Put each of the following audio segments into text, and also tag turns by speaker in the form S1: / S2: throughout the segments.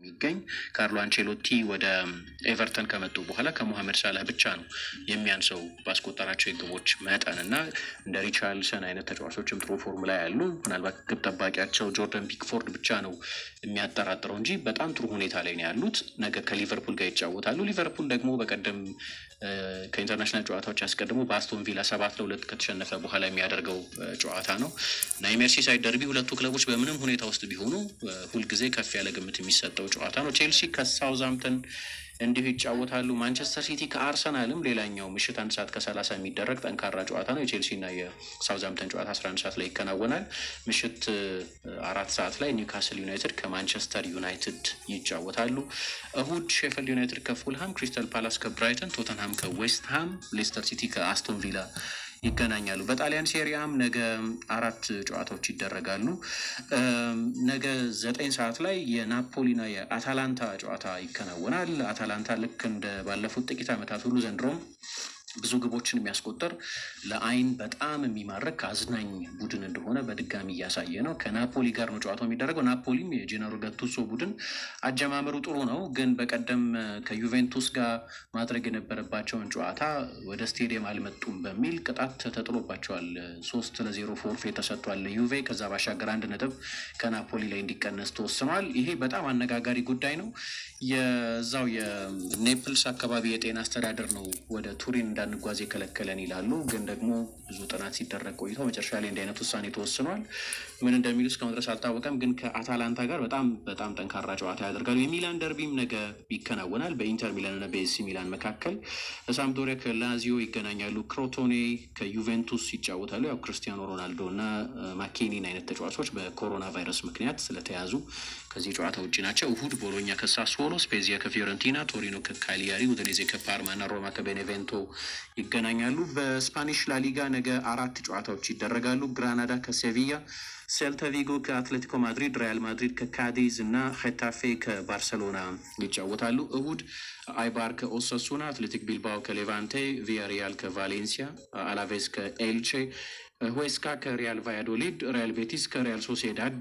S1: የሚገኝ ካርሎ አንቼሎቲ ወደ ኤቨርተን ከመጡ በኋላ ከሞሐመድ ሳላህ ብቻ ነው የሚያንሰው ባስቆጠራቸው የግቦች መጠን እና እንደ ሪቻርልሰን አይነት ተጫዋቾችም ጥሩ ፎርም ላይ ያሉ ምናልባት ግብ ጠባቂያቸው ጆርደን ፒክፎርድ ብቻ ነው የሚያጠራጥረው እንጂ በጣም ጥሩ ሁኔታ ላይ ነው ያሉት። ነገ ከሊቨርፑል ጋር ይጫወታሉ። ሊቨርፑል ደግሞ በቀደም ከኢንተርናሽናል ጨዋታዎች አስቀድሞ በአስቶን ቪላ ሰባት ለሁለት ከተሸነፈ በኋላ የሚያደርገው ጨዋታ ነው እና የሜርሲሳይድ ደርቢ ሁለቱ ክለቦች በምንም ሁኔታ ውስጥ ቢሆኑ ሁልጊዜ ከፍ ያለ ግምት የሚሰጠው ጨዋታ ነው። ቼልሲ ከሳውዛምተን እንዲሁ ይጫወታሉ። ማንቸስተር ሲቲ ከአርሰናልም ሌላኛው ምሽት አንድ ሰዓት ከሰላሳ የሚደረግ ጠንካራ ጨዋታ ነው። የቼልሲና የሳውዛምተን ጨዋታ አስራ አንድ ሰዓት ላይ ይከናወናል። ምሽት አራት ሰዓት ላይ ኒውካስል ዩናይትድ ከማንቸስተር ዩናይትድ ይጫወታሉ። እሁድ ሼፈልድ ዩናይትድ ከፉልሃም፣ ክሪስታል ፓላስ ከብራይተን፣ ቶተንሃም ከዌስትሃም፣ ሌስተር ሲቲ ከአስቶን ቪላ ይገናኛሉ። በጣሊያን ሴሪያም ነገ አራት ጨዋታዎች ይደረጋሉ። ነገ ዘጠኝ ሰዓት ላይ የናፖሊና የአታላንታ ጨዋታ ይከናወናል። አታላንታ ልክ እንደ ባለፉት ጥቂት ዓመታት ሁሉ ዘንድሮም ብዙ ግቦችን የሚያስቆጠር ለአይን በጣም የሚማርክ አዝናኝ ቡድን እንደሆነ በድጋሚ እያሳየ ነው። ከናፖሊ ጋር ነው ጨዋታው የሚደረገው። ናፖሊም የጄኔሮ ገቱሶ ቡድን አጀማመሩ ጥሩ ነው፣ ግን በቀደም ከዩቬንቱስ ጋር ማድረግ የነበረባቸውን ጨዋታ ወደ ስቴዲየም አልመጡም በሚል ቅጣት ተጥሎባቸዋል። ሶስት ለዜሮ ፎርፌ ተሰጥቷል ዩቬ። ከዛ ባሻገር አንድ ነጥብ ከናፖሊ ላይ እንዲቀነስ ተወስኗል። ይሄ በጣም አነጋጋሪ ጉዳይ ነው። የዛው የኔፕልስ አካባቢ የጤና አስተዳደር ነው ወደ ቱሪን እንዳንጓዝ የከለከለን ይላሉ። ግን ደግሞ ብዙ ጥናት ሲደረግ ቆይቶ መጨረሻ ላይ እንዲህ አይነት ውሳኔ ተወስኗል። ምን እንደሚሉ እስካሁን ድረስ አልታወቀም። ግን ከአታላንታ ጋር በጣም በጣም ጠንካራ ጨዋታ ያደርጋሉ። የሚላን ደርቢም ነገ ይከናወናል በኢንተር ሚላን እና በኤሲ ሚላን መካከል። ሳምፕዶሪያ ከላዚዮ ይገናኛሉ። ክሮቶኔ ከዩቬንቱስ ይጫወታሉ። ያው ክርስቲያኖ ሮናልዶ እና ማኬኒን አይነት ተጫዋቾች በኮሮና ቫይረስ ምክንያት ስለተያዙ ከዚህ ጨዋታ ውጭ ናቸው። እሁድ ቦሎኛ ከሳስዎሎ፣ ስፔዚያ ከፊዮረንቲና፣ ቶሪኖ ከካሊያሪ፣ ኡዲኔዜ ከፓርማ እና ሮማ ከቤኔቬንቶ ይገናኛሉ። በስፓኒሽ ላሊጋ ነገ አራት ጨዋታዎች ይደረጋሉ። ግራናዳ ከሴቪያ፣ ሴልታ ቪጎ ከአትሌቲኮ ማድሪድ፣ ሪያል ማድሪድ ከካዲዝ እና ሄታፌ ከባርሰሎና ይጫወታሉ። እሁድ አይባር ከኦሳሱና፣ አትሌቲክ ቢልባኦ ከሌቫንቴ፣ ቪያሪያል ከቫሌንሲያ፣ አላቬስ ከኤልቼ፣ ሁዌስካ ከሪያል ቫያዶሊድ፣ ሪያል ቤቲስ ከሪያል ሶሴዳድ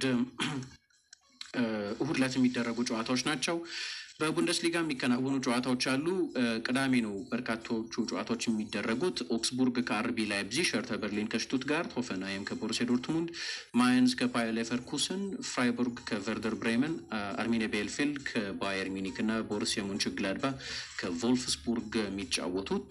S1: እሁድ ዕለት የሚደረጉ ጨዋታዎች ናቸው። በቡንደስሊጋ የሚከናወኑ ጨዋታዎች አሉ። ቅዳሜ ነው በርካቶቹ ጨዋታዎች የሚደረጉት። ኦክስቡርግ ከአርቢ ላይፕዚግ፣ ሸርተ በርሊን ከሽቱትጋርት፣ ሆፈንሃይም ከቦሩሲያ ዶርትሙንድ፣ ማይንስ ከባየር ሌቨርኩሰን፣ ፍራይቡርግ ከቨርደር ብሬመን፣ አርሚኒያ ቤልፊልድ ከባየር ሚኒክ እና ቦሩሲያ ሙንችግላድባ ከቮልፍስቡርግ የሚጫወቱት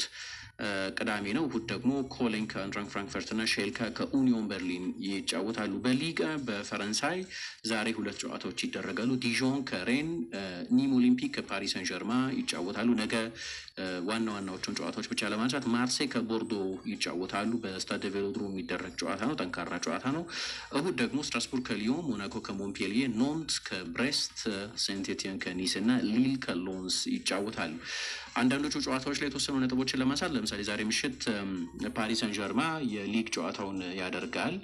S1: ቅዳሜ ነው። እሁድ ደግሞ ኮሎኝ ከአንትራንክ ፍራንክፈርት እና ሼልካ ከኡኒዮን በርሊን ይጫወታሉ። በሊጋ በፈረንሳይ ዛሬ ሁለት ጨዋታዎች ይደረጋሉ። ዲዦን ከሬን፣ ኒም ኦሊምፒክ ከፓሪስ ሰን ጀርማ ይጫወታሉ። ነገ ዋና ዋናዎቹን ጨዋታዎች ብቻ ለማንሳት ማርሴይ ከቦርዶ ይጫወታሉ። በስታድ ቬሎድሮም የሚደረግ ጨዋታ ነው። ጠንካራ ጨዋታ ነው። እሁድ ደግሞ ስትራስቡርግ ከሊዮን፣ ሞናኮ ከሞንፔሊዬ፣ ኖንት ከብሬስት፣ ሴንት ኤቲየን ከኒስ እና ሊል ከሎንስ ይጫወታሉ። አንዳንዶቹ ጨዋታዎች ላይ የተወሰኑ ነጥቦችን ለማንሳት ለምሳሌ ዛሬ ምሽት ፓሪስ ሰን ጀርማ የሊግ ጨዋታውን ያደርጋል።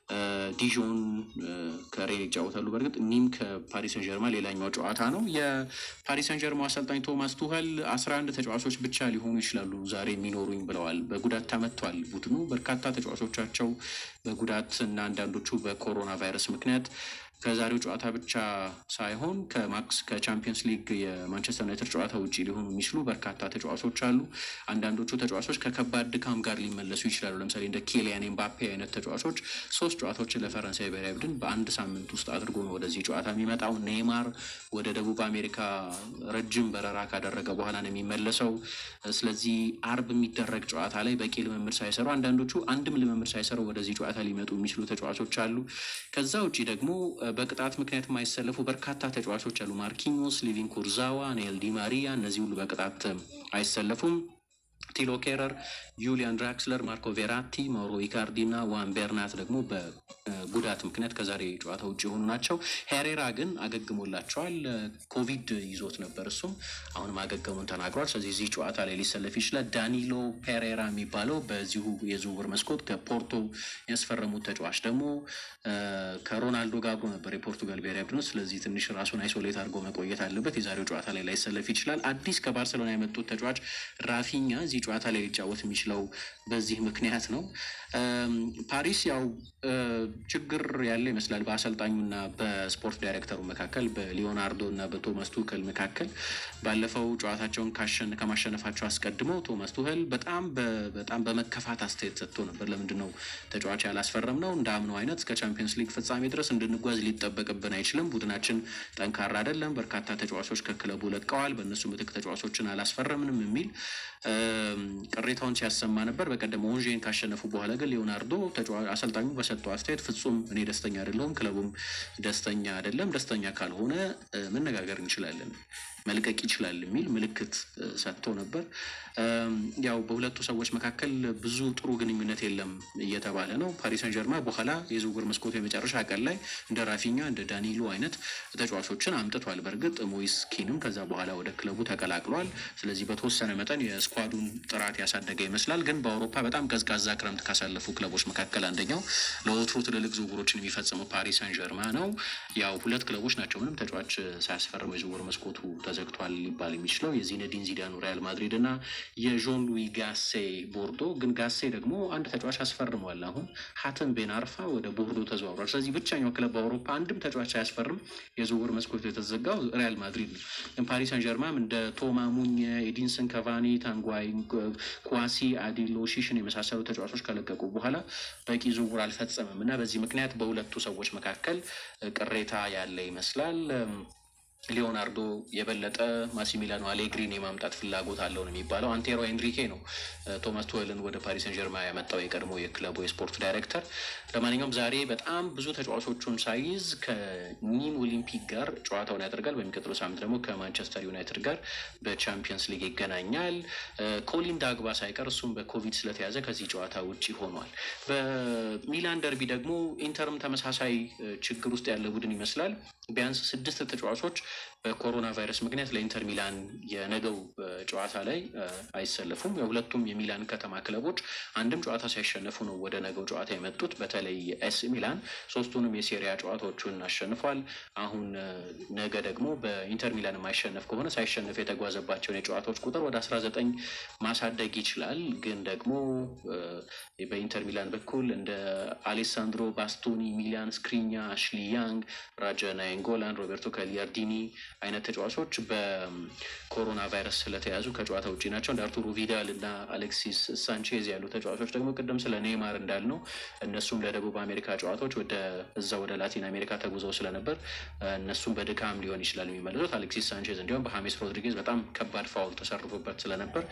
S1: ዲዦን ከሬን ይጫወታሉ። በእርግጥ ኒም ከፓሪስ ሰን ጀርማ ሌላኛው ጨዋታ ነው። የፓሪስ ሰን ጀርማ አሰልጣኝ ቶማስ ቱኸል አስራ አንድ ተጫዋቾች ብቻ ሊሆኑ ይችላሉ ዛሬ የሚኖሩኝ ብለዋል። በጉዳት ተመቷል ቡድኑ በርካታ ተጫዋቾቻቸው በጉዳት እና አንዳንዶቹ በኮሮና ቫይረስ ምክንያት ከዛሬው ጨዋታ ብቻ ሳይሆን ከማክስ ከቻምፒየንስ ሊግ የማንቸስተር ዩናይትድ ጨዋታ ውጭ ሊሆኑ የሚችሉ በርካታ ተጫዋቾች አሉ። አንዳንዶቹ ተጫዋቾች ከከባድ ድካም ጋር ሊመለሱ ይችላሉ። ለምሳሌ እንደ ኬሊያን ኤምባፔ አይነት ተጫዋቾች ሶስት ጨዋታዎችን ለፈረንሳይ ብሔራዊ ቡድን በአንድ ሳምንት ውስጥ አድርጎ ነው ወደዚህ ጨዋታ የሚመጣው። ኔይማር ወደ ደቡብ አሜሪካ ረጅም በረራ ካደረገ በኋላ ነው የሚመለሰው። ስለዚህ አርብ የሚደረግ ጨዋታ ላይ በቂ ልምምድ ሳይሰሩ አንዳንዶቹ አንድም ልምምድ ሳይሰሩ ወደዚህ ጨዋታ ሊመጡ የሚችሉ ተጫዋቾች አሉ። ከዛ ውጭ ደግሞ በቅጣት ምክንያት የማይሰለፉ በርካታ ተጫዋቾች አሉ። ማርኪኞስ፣ ሊቪን ኩርዛዋ፣ ኔል ዲ ማሪያ እነዚህ ሁሉ በቅጣት አይሰለፉም። ቲሎ ኬረር፣ ዩሊያን ድራክስለር፣ ማርኮ ቬራቲ፣ ማውሮ ኢካርዲ እና ዋን ቤርናት ደግሞ በጉዳት ምክንያት ከዛሬ ጨዋታ ውጭ የሆኑ ናቸው። ሄሬራ ግን አገግሞላቸዋል። ኮቪድ ይዞት ነበር፣ እሱም አሁንም አገገሙን ተናግሯል። ስለዚህ እዚህ ጨዋታ ላይ ሊሰለፍ ይችላል። ዳኒሎ ፔሬራ የሚባለው በዚሁ የዝውውር መስኮት ከፖርቶ ያስፈረሙት ተጫዋች ደግሞ ከሮናልዶ ጋር አብሮ ነበር የፖርቱጋል ብሔራዊ ቡድን። ስለዚህ ትንሽ ራሱን አይሶሌት አድርጎ መቆየት አለበት። የዛሬው ጨዋታ ላይ ላይሰለፍ ይችላል። አዲስ ከባርሰሎና የመጡት ተጫዋች ራፊኛ እዚህ ጨዋታ ላይ ሊጫወት የሚችለው በዚህ ምክንያት ነው። ፓሪስ ያው ችግር ያለ ይመስላል በአሰልጣኙና በስፖርት ዳይሬክተሩ መካከል በሊዮናርዶ እና በቶማስ ቱከል መካከል ባለፈው ጨዋታቸውን ከማሸነፋቸው አስቀድመው ቶማስ ቱኸል በጣም በጣም በመከፋት አስተያየት ሰጥቶ ነበር። ለምንድን ነው ተጫዋች ያላስፈረም ነው እንደ አምነው አይነት እስከ ቻምፒየንስ ሊግ ፍጻሜ ድረስ እንድንጓዝ ሊጠበቅብን አይችልም። ቡድናችን ጠንካራ አይደለም። በርካታ ተጫዋቾች ከክለቡ ለቀዋል። በእነሱ ምትክ ተጫዋቾችን አላስፈረምንም የሚል ቅሬታውን ሲያሰማ ነበር። በቀደም ኦንዤን ካሸነፉ በኋላ ግን ሊዮናርዶ አሰልጣኙ በሰጠው አስተያየት ፍጹም እኔ ደስተኛ አይደለሁም፣ ክለቡም ደስተኛ አይደለም። ደስተኛ ካልሆነ መነጋገር እንችላለን መልቀቅ ይችላል የሚል ምልክት ሰጥቶ ነበር። ያው በሁለቱ ሰዎች መካከል ብዙ ጥሩ ግንኙነት የለም እየተባለ ነው። ፓሪስ ሰን ጀርማ በኋላ የዝውውር መስኮቱ የመጨረሻ ቀን ላይ እንደ ራፊኛ እንደ ዳኒሎ አይነት ተጫዋቾችን አምጥቷል። በእርግጥ ሞይስ ኪንም ከዛ በኋላ ወደ ክለቡ ተቀላቅሏል። ስለዚህ በተወሰነ መጠን የስኳዱን ጥራት ያሳደገ ይመስላል። ግን በአውሮፓ በጣም ቀዝቃዛ ክረምት ካሳለፉ ክለቦች መካከል አንደኛው ለወትሮ ትልልቅ ዝውውሮችን የሚፈጽመው ፓሪስ ሰን ጀርማ ነው። ያው ሁለት ክለቦች ናቸው ምንም ተጫዋች ሳያስፈርሙ የዝውውር መስኮቱ ተዘግቷል ሊባል የሚችለው የዚነዲን ዚዳኑ ሪያል ማድሪድ እና የዦን ሉዊ ጋሴ ቦርዶ። ግን ጋሴ ደግሞ አንድ ተጫዋች አስፈርመዋል። አሁን ሀተም ቤን አርፋ ወደ ቦርዶ ተዘዋውሯል። ስለዚህ ብቸኛው ክለብ በአውሮፓ አንድም ተጫዋች ሳያስፈርም የዝውውር መስኮቱ የተዘጋው ሪያል ማድሪድ ነው። ፓሪስ ሰን ጀርማም እንደ ቶማ ሙኝ፣ ኤዲንሰን ካቫኒ፣ ታንጓይ፣ ኳሲ አዲሎ ሺሽን የመሳሰሉ ተጫዋቾች ከለቀቁ በኋላ በቂ ዝውውር አልፈጸምም እና በዚህ ምክንያት በሁለቱ ሰዎች መካከል ቅሬታ ያለ ይመስላል። ሊዮናርዶ የበለጠ ማሲሚሊያኖ አሌግሪን የማምጣት ፍላጎት አለው ነው የሚባለው። አንቴሮ ኤንሪኬ ነው ቶማስ ቱዌልን ወደ ፓሪስ ሰን ጀርማ ያመጣው የቀድሞ የክለቡ የስፖርት ዳይሬክተር። ለማንኛውም ዛሬ በጣም ብዙ ተጫዋቾቹን ሳይዝ ከኒም ኦሊምፒክ ጋር ጨዋታውን ያደርጋል። በሚቀጥለው ሳምንት ደግሞ ከማንቸስተር ዩናይትድ ጋር በቻምፒየንስ ሊግ ይገናኛል። ኮሊን ዳግባ ሳይቀር እሱም በኮቪድ ስለተያዘ ከዚህ ጨዋታ ውጭ ሆኗል። በሚላን ደርቢ ደግሞ ኢንተርም ተመሳሳይ ችግር ውስጥ ያለ ቡድን ይመስላል። ቢያንስ ስድስት ተጫዋቾች በኮሮና ቫይረስ ምክንያት ለኢንተር ሚላን የነገው ጨዋታ ላይ አይሰለፉም። የሁለቱም የሚላን ከተማ ክለቦች አንድም ጨዋታ ሳይሸነፉ ነው ወደ ነገው ጨዋታ የመጡት። በተለይ ኤስ ሚላን ሶስቱንም የሴሪያ ጨዋታዎቹን አሸንፏል። አሁን ነገ ደግሞ በኢንተር ሚላን የማይሸነፍ ከሆነ ሳይሸነፍ የተጓዘባቸውን የጨዋታዎች ቁጥር ወደ አስራ ዘጠኝ ማሳደግ ይችላል። ግን ደግሞ በኢንተር ሚላን በኩል እንደ አሌሳንድሮ ባስቶኒ፣ ሚሊያን ስክሪኛ፣ አሽሊ ያንግ፣ ራጃ ናይንጎላን፣ ሮቤርቶ ካሊያርዲኒ አይነት ተጫዋቾች በኮሮና ቫይረስ ስለተያዙ ከጨዋታ ውጭ ናቸው። እንደ አርቱሮ ቪዳል እና አሌክሲስ ሳንቼዝ ያሉ ተጫዋቾች ደግሞ ቅድም ስለ ኔይማር እንዳልነው እነሱም ለደቡብ አሜሪካ ጨዋታዎች ወደ እዛ ወደ ላቲን አሜሪካ ተጉዘው ስለነበር እነሱም በድካም ሊሆን ይችላል የሚመለሱት። አሌክሲስ ሳንቼዝ እንዲሁም በሀሜስ ሮድሪጌዝ በጣም ከባድ ፋውል ተሰርፎበት ስለነበር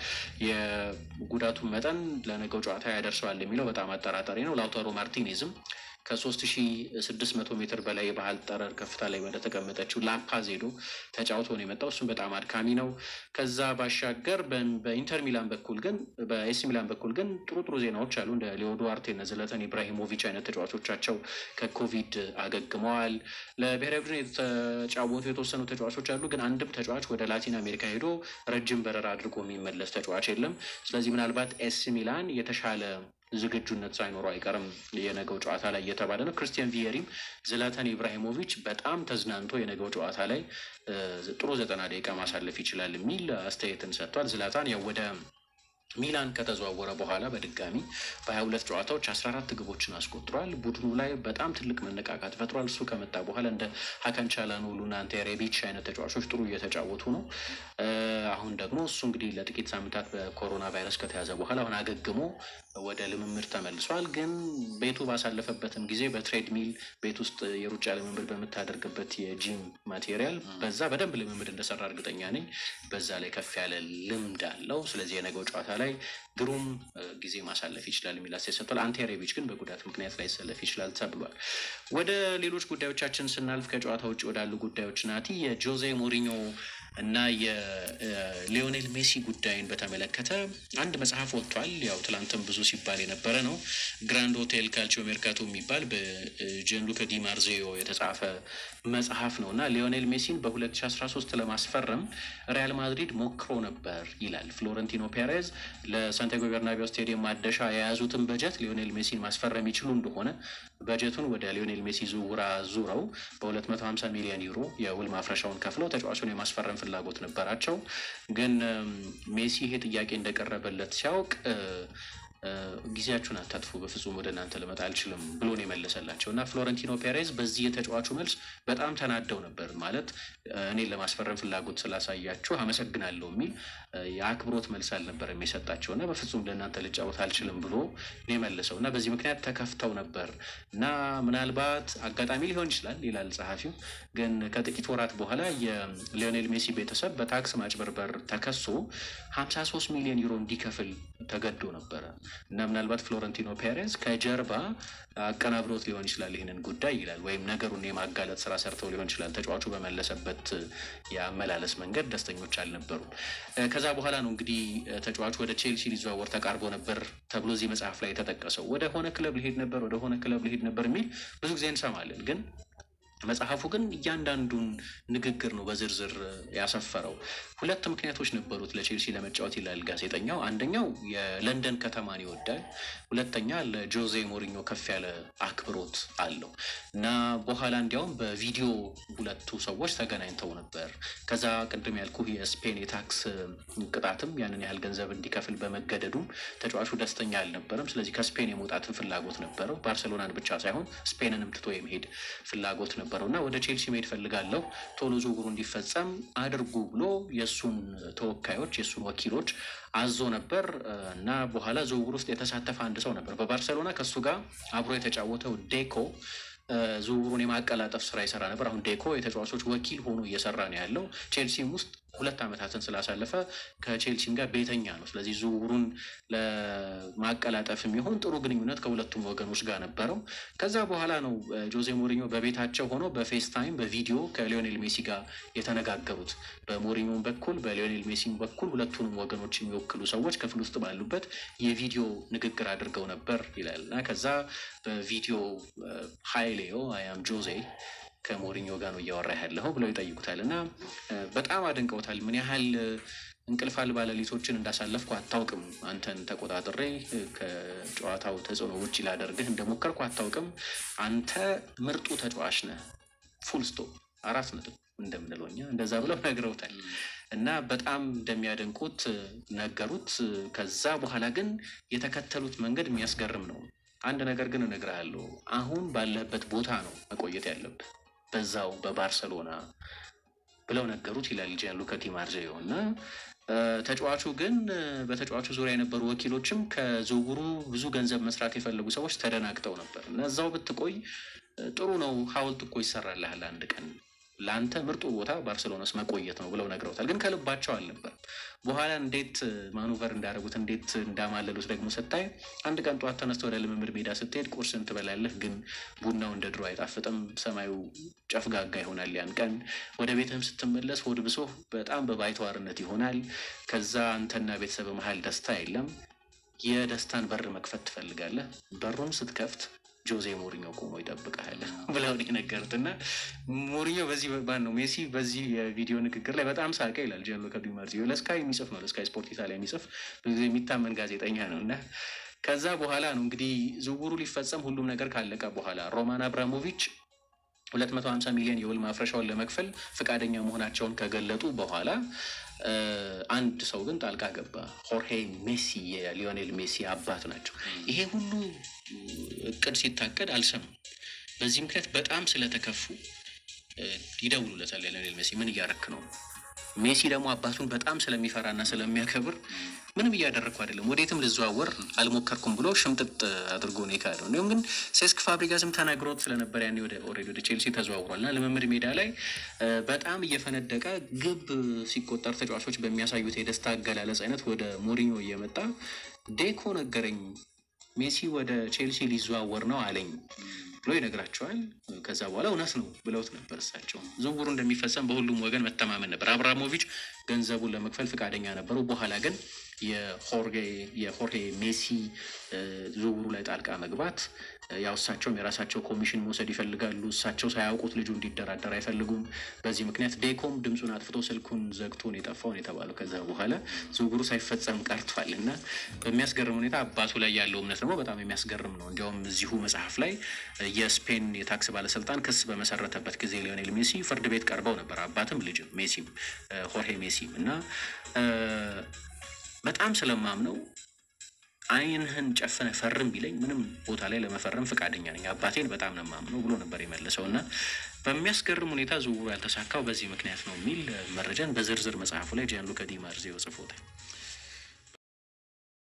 S1: የጉዳቱን መጠን ለነገው ጨዋታ ያደርሰዋል የሚለው በጣም አጠራጣሪ ነው። ላውታሮ ማርቲኔዝም ከሶስት ሺ ስድስት መቶ ሜትር በላይ የባህል ጠረር ከፍታ ላይ ወደ ተቀመጠችው ላፓዝ ሄዶ ተጫውቶ ነው የመጣው። እሱም በጣም አድካሚ ነው። ከዛ ባሻገር በኢንተር ሚላን በኩል ግን በኤሲ ሚላን በኩል ግን ጥሩ ጥሩ ዜናዎች አሉ። እንደ ሊዮ ዱዋርቴ እና ዝለተን ኢብራሂሞቪች አይነት ተጫዋቾቻቸው ከኮቪድ አገግመዋል። ለብሔራዊ ቡድን የተጫወቱ የተወሰኑ ተጫዋቾች አሉ። ግን አንድም ተጫዋች ወደ ላቲን አሜሪካ ሄዶ ረጅም በረራ አድርጎ የሚመለስ ተጫዋች የለም። ስለዚህ ምናልባት ኤሲ ሚላን የተሻለ ዝግጁነት ሳይኖረው አይቀርም የነገው ጨዋታ ላይ እየተባለ ነው። ክርስቲያን ቪየሪም ዝላታን ኢብራሂሞቪች በጣም ተዝናንቶ የነገው ጨዋታ ላይ ጥሩ ዘጠና ደቂቃ ማሳለፍ ይችላል የሚል አስተያየትን ሰጥቷል። ዝላታን ያው ወደ ሚላን ከተዘዋወረ በኋላ በድጋሚ በሀያ ሁለት ጨዋታዎች አስራ አራት ግቦችን አስቆጥሯል። ቡድኑ ላይ በጣም ትልቅ መነቃቃት ፈጥሯል። እሱ ከመጣ በኋላ እንደ ሀካን ቻላኖሉ እና አንተ ሬቢች አይነት ተጫዋቾች ጥሩ እየተጫወቱ ነው። አሁን ደግሞ እሱ እንግዲህ ለጥቂት ሳምንታት በኮሮና ቫይረስ ከተያዘ በኋላ አሁን አገግሞ ወደ ልምምድ ተመልሷል። ግን ቤቱ ባሳለፈበትም ጊዜ በትሬድሚል ቤት ውስጥ የሩጫ ልምምድ በምታደርግበት የጂም ማቴሪያል በዛ በደንብ ልምምድ እንደሰራ እርግጠኛ ነኝ። በዛ ላይ ከፍ ያለ ልምድ አለው። ስለዚህ የነገው ጨዋታ ላይ ግሩም ጊዜ ማሳለፍ ይችላል የሚል አስተያየት ሰጥቷል። አንቴ ሬቢች ግን በጉዳት ምክንያት ላይሰለፍ ይችላል ተብሏል። ወደ ሌሎች ጉዳዮቻችን ስናልፍ ከጨዋታ ውጭ ወዳሉ ጉዳዮች ናቲ የጆዜ ሞሪኞ እና የሊዮኔል ሜሲ ጉዳይን በተመለከተ አንድ መጽሐፍ ወጥቷል። ያው ትላንትም ብዙ ሲባል የነበረ ነው። ግራንድ ሆቴል ካልቺዮ ሜርካቶ የሚባል በጀንሉከ ዲማርዜዮ የተጻፈ መጽሐፍ ነው እና ሊዮኔል ሜሲን በ2013 ለማስፈረም ሪያል ማድሪድ ሞክሮ ነበር ይላል። ፍሎረንቲኖ ፔሬዝ ለሳንቲያጎ ቤርናቢዮ ስቴዲየም ማደሻ የያዙትን በጀት ሊዮኔል ሜሲን ማስፈረም ይችሉ እንደሆነ በጀቱን ወደ ሊዮኔል ሜሲ ዝውውር አዙረው በ250 ሚሊዮን ዩሮ የውል ማፍረሻውን ከፍለው ተጫዋቹን የማስፈረም ፍላጎት ነበራቸው። ግን ሜሲ ይሄ ጥያቄ እንደቀረበለት ሲያውቅ ጊዜያችሁን አታጥፉ፣ በፍጹም ወደ እናንተ ልመጣ አልችልም ብሎ ነው የመለሰላቸው እና ፍሎረንቲኖ ፔሬዝ በዚህ የተጫዋቹ መልስ በጣም ተናደው ነበር። ማለት እኔን ለማስፈረም ፍላጎት ስላሳያችሁ አመሰግናለሁ የሚል የአክብሮት መልስ አልነበረም የሰጣቸው እና በፍጹም ለእናንተ ልጫወት አልችልም ብሎ ነው የመለሰው እና በዚህ ምክንያት ተከፍተው ነበር እና ምናልባት አጋጣሚ ሊሆን ይችላል ይላል ጸሐፊው። ግን ከጥቂት ወራት በኋላ የሊዮኔል ሜሲ ቤተሰብ በታክስ ማጭበርበር ተከሶ 53 ሚሊዮን ዩሮ እንዲከፍል ተገዶ ነበረ እና ምናልባት ፍሎረንቲኖ ፔሬዝ ከጀርባ አቀናብሮት ሊሆን ይችላል ይህንን ጉዳይ ይላል። ወይም ነገሩን የማጋለጥ ስራ ሰርተው ሊሆን ይችላል። ተጫዋቹ በመለሰበት የአመላለስ መንገድ ደስተኞች አልነበሩም። ከዛ በኋላ ነው እንግዲህ ተጫዋቹ ወደ ቼልሲ ሊዘዋወር ተቃርቦ ነበር ተብሎ እዚህ መጽሐፍ ላይ የተጠቀሰው። ወደ ሆነ ክለብ ሊሄድ ነበር፣ ወደ ሆነ ክለብ ሊሄድ ነበር የሚል ብዙ ጊዜ እንሰማለን ግን መጽሐፉ ግን እያንዳንዱን ንግግር ነው በዝርዝር ያሰፈረው። ሁለት ምክንያቶች ነበሩት ለቼልሲ ለመጫወት ይላል ጋዜጠኛው። አንደኛው የለንደን ከተማን ይወዳል፣ ሁለተኛ ለጆዜ ሞሪኞ ከፍ ያለ አክብሮት አለው እና በኋላ እንዲያውም በቪዲዮ ሁለቱ ሰዎች ተገናኝተው ነበር። ከዛ ቅድም ያልኩ የስፔን የታክስ ቅጣትም ያንን ያህል ገንዘብ እንዲከፍል በመገደዱም ተጫዋቹ ደስተኛ አልነበረም። ስለዚህ ከስፔን የመውጣትን ፍላጎት ነበረው። ባርሴሎናን ብቻ ሳይሆን ስፔንንም ትቶ የመሄድ ፍላጎት ነበር ነበረው እና ወደ ቼልሲ መሄድ ፈልጋለሁ ቶሎ ዝውውሩ እንዲፈጸም አድርጉ ብሎ የእሱን ተወካዮች የእሱን ወኪሎች አዞ ነበር እና በኋላ ዝውውር ውስጥ የተሳተፈ አንድ ሰው ነበር በባርሰሎና ከእሱ ጋር አብሮ የተጫወተው ዴኮ ዝውውሩን የማቀላጠፍ ስራ ይሰራ ነበር። አሁን ዴኮ የተጫዋቾች ወኪል ሆኖ እየሰራ ነው ያለው ቼልሲም ውስጥ ሁለት ዓመታትን ስላሳለፈ ከቼልሲም ጋር ቤተኛ ነው። ስለዚህ ዝውውሩን ለማቀላጠፍ የሚሆን ጥሩ ግንኙነት ከሁለቱም ወገኖች ጋር ነበረው። ከዛ በኋላ ነው ጆዜ ሞሪኞ በቤታቸው ሆኖ በፌስታይም በቪዲዮ ከሊዮኔል ሜሲ ጋር የተነጋገሩት። በሞሪኞም በኩል በሊዮኔል ሜሲም በኩል ሁለቱንም ወገኖች የሚወክሉ ሰዎች ክፍል ውስጥ ባሉበት የቪዲዮ ንግግር አድርገው ነበር ይላል እና ከዛ በቪዲዮ ሀይሌዮ አያም ጆዜ ከሞሪኞ ጋር ነው እያወራ ያለኸው ብለው ይጠይቁታል እና በጣም አድንቀውታል። ምን ያህል እንቅልፍ አልባ ሌሊቶችን እንዳሳለፍኩ አታውቅም። አንተን ተቆጣጥሬ ከጨዋታው ተጽዕኖ ውጭ ላደርግህ እንደሞከርኩ አታውቅም። አንተ ምርጡ ተጫዋች ነህ። ፉል ስቶፕ አራት ነጥብ እንደምንለው እኛ እንደዛ ብለው ነግረውታል እና በጣም እንደሚያደንቁት ነገሩት። ከዛ በኋላ ግን የተከተሉት መንገድ የሚያስገርም ነው። አንድ ነገር ግን እነግርሃለሁ፣ አሁን ባለህበት ቦታ ነው መቆየት ያለብህ በዛው በባርሰሎና ብለው ነገሩት ይላል ጂያንሉካ ዲ ማርዚዮ እና ተጫዋቹ ግን በተጫዋቹ ዙሪያ የነበሩ ወኪሎችም ከዝውውሩ ብዙ ገንዘብ መስራት የፈለጉ ሰዎች ተደናግጠው ነበር እና እዛው ብትቆይ ጥሩ ነው፣ ሐውልት እኮ ይሰራልሃል አንድ ቀን ለአንተ ምርጡ ቦታ ባርሴሎና ውስጥ መቆየት ነው ብለው ነግረውታል። ግን ከልባቸው አልነበር። በኋላ እንዴት ማኑቨር እንዳደረጉት እንዴት እንዳማለሉት ደግሞ ስታይ አንድ ቀን ጠዋት ተነስተ ወደ ልምምድ ሜዳ ስትሄድ ቁርስን ትበላለህ፣ ግን ቡናው እንደ ድሮ አይጣፍጥም። ሰማዩ ጨፍጋጋ ይሆናል። ያን ቀን ወደ ቤትህም ስትመለስ ሆድ ብሶ በጣም በባይተዋርነት ይሆናል። ከዛ አንተና ቤተሰብ መሀል ደስታ የለም። የደስታን በር መክፈት ትፈልጋለህ። በሩን ስትከፍት ጆዜ ሞሪኞ ቆሞ ይጠብቃል ብለው የነገሩት እና ሞሪኞ በዚህ ባን ነው ሜሲ በዚህ የቪዲዮ ንግግር ላይ በጣም ሳቀ ይላል ጂያንሉካ ዲ ማርዚዮ። ለስካይ የሚጽፍ ነው ለስካይ ስፖርት ኢታሊያ የሚጽፍ ብዙ ጊዜ የሚታመን ጋዜጠኛ ነው እና ከዛ በኋላ ነው እንግዲህ ዝውውሩ ሊፈጸም ሁሉም ነገር ካለቀ በኋላ ሮማን አብራሞቪች 250 ሚሊዮን የውል ማፍረሻውን ለመክፈል ፈቃደኛ መሆናቸውን ከገለጡ በኋላ አንድ ሰው ግን ጣልቃ ገባ። ሆርሄ ሜሲ የሊዮኔል ሜሲ አባት ናቸው። ይሄ ሁሉ እቅድ ሲታቀድ አልሰሙም። በዚህ ምክንያት በጣም ስለተከፉ ይደውሉለታል። ሊዮኔል ሜሲ ምን እያረክ ነው? ሜሲ ደግሞ አባቱን በጣም ስለሚፈራና ስለሚያከብር ምንም እያደረግኩ አይደለም፣ ወዴትም ልዘዋወር አልሞከርኩም ብሎ ሽምጥጥ አድርጎ ነው የካደው። እንዲሁም ግን ሴስክ ፋብሪጋስም ተናግሮት ስለነበር ያኔ ወደ ኦልሬዲ ወደ ቼልሲ ተዘዋውሯል እና ልምምድ ሜዳ ላይ በጣም እየፈነደቀ ግብ ሲቆጠር ተጫዋቾች በሚያሳዩት የደስታ አገላለጽ አይነት ወደ ሞሪኞ እየመጣ ዴኮ ነገረኝ፣ ሜሲ ወደ ቼልሲ ሊዘዋወር ነው አለኝ ብሎ ይነግራቸዋል። ከዛ በኋላ እውነት ነው ብለውት ነበር። እሳቸው ዝውውሩ እንደሚፈጸም በሁሉም ወገን መተማመን ነበር። አብራሞቪች ገንዘቡን ለመክፈል ፈቃደኛ ነበሩ። በኋላ ግን የሆርሄ ሜሲ ዝውውሩ ላይ ጣልቃ መግባት ያው እሳቸውም የራሳቸው ኮሚሽን መውሰድ ይፈልጋሉ። እሳቸው ሳያውቁት ልጁ እንዲደራደር አይፈልጉም። በዚህ ምክንያት ዴኮም ድምፁን አጥፍቶ ስልኩን ዘግቶን የጠፋውን የተባለው ከዛ በኋላ ዝውውሩ ሳይፈጸም ቀርቷል እና በሚያስገርም ሁኔታ አባቱ ላይ ያለው እምነት ደግሞ በጣም የሚያስገርም ነው። እንዲያውም እዚሁ መጽሐፍ ላይ የስፔን የታክስ ባለስልጣን ክስ በመሰረተበት ጊዜ ሊዮኔል ሜሲ ፍርድ ቤት ቀርበው ነበር። አባትም ልጅም ሜሲም ሆርሄ ሜሲም እና በጣም ስለማምነው ዓይንህን ጨፍነ ፈርም ቢለኝ ምንም ቦታ ላይ ለመፈረም ፈቃደኛ ነኝ፣ አባቴን በጣም ነው የማምነው ብሎ ነበር የመለሰው እና በሚያስገርም ሁኔታ ዝውውሩ ያልተሳካው በዚህ ምክንያት ነው የሚል መረጃን በዝርዝር መጽሐፉ ላይ ጂያንሉካ ዲ ማርዚዮ ጽፎታል።